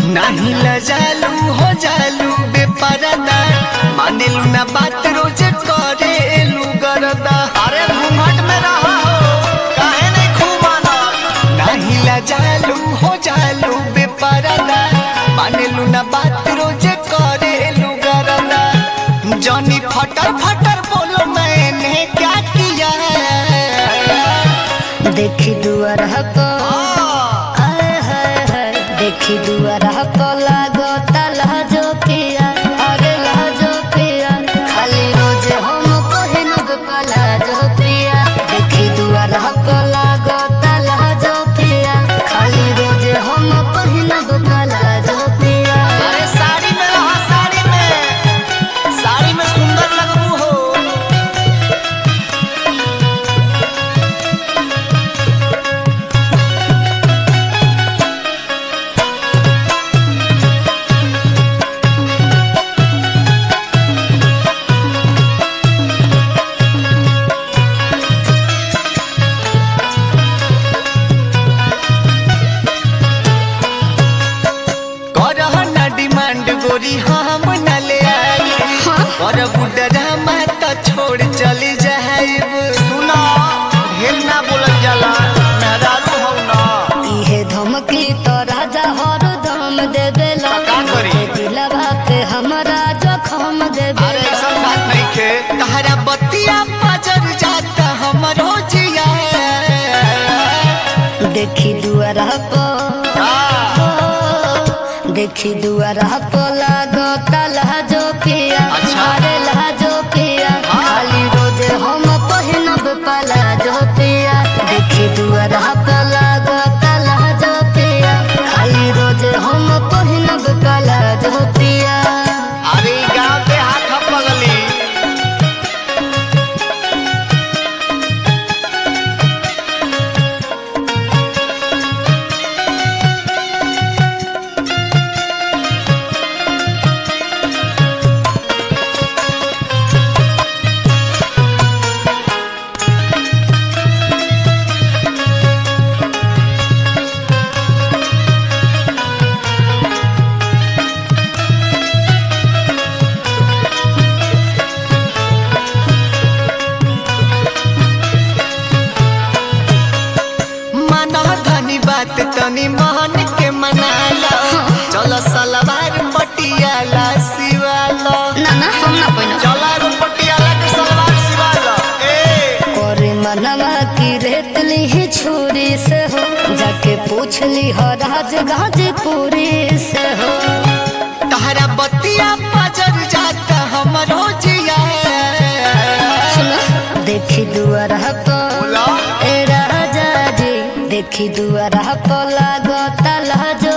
नाही लजालू हो जालू बेपरदा मानेलू ना बात रोज करेलू गरदा अरे घूंघट में रहा हो काहे नहीं खूमाना नाही लजालू हो जालू बेपरदा मानेलू ना बात रोज करेलू गरदा जॉनी फटर फटर बोलो मैंने क्या किया देखी दुआर पर आय हाय हाय देखी दुआर पर लागो लहजो पिया अरे लहजो पिया खाली रोज हम पहिनब पलाजो पिया देखी दुआर पर लागो लहजो पिया खाली रोज हम पहिनब पलाजो पिया अरे साड़ी में रहा साड़ी में साड़ी में सुंदर लगबू हो करह ना डिमांड गोरी हम न ले आई कर बुडरा मत छोड़ चली जाइब सुना ढेर ना बोलल जाला मेहरारू हौ ना इहे धमकी तो राजा हर दम देवेला का करी? दिलवा पे हमरा जखम अरे देवेला ऐसा बात नहीं खे तहरा बतिया बजर जाता हमरो जिया देखी दुआरा पर देखी दुआरा पर लागो लहजो पिया अच्छा। अरे लहजो पिया हाँ। खाली रोज हम पहिनब पलाजो पिया देखी दुआरा पर लागो लहजो पिया खाली रोज हम पहिनब पलाजो पिया अरे ई गाँव के हाथ पगली माना धनी बात तनी मान के मनाला चल सलवार पटियाला सिवाला ना ना हम ना पहिनब चला रो पटियाला के सलवार सिवाला ए करे मनवा की रेतली ही छुरी से हो जाके पूछ ली हो राज गाजीपुरी से हो तहरा बतिया बजर जाता हमरो जिया सुनो देखी दुआरा पर बोला ए राजा जी देखी दुआरा पर लागो लहजो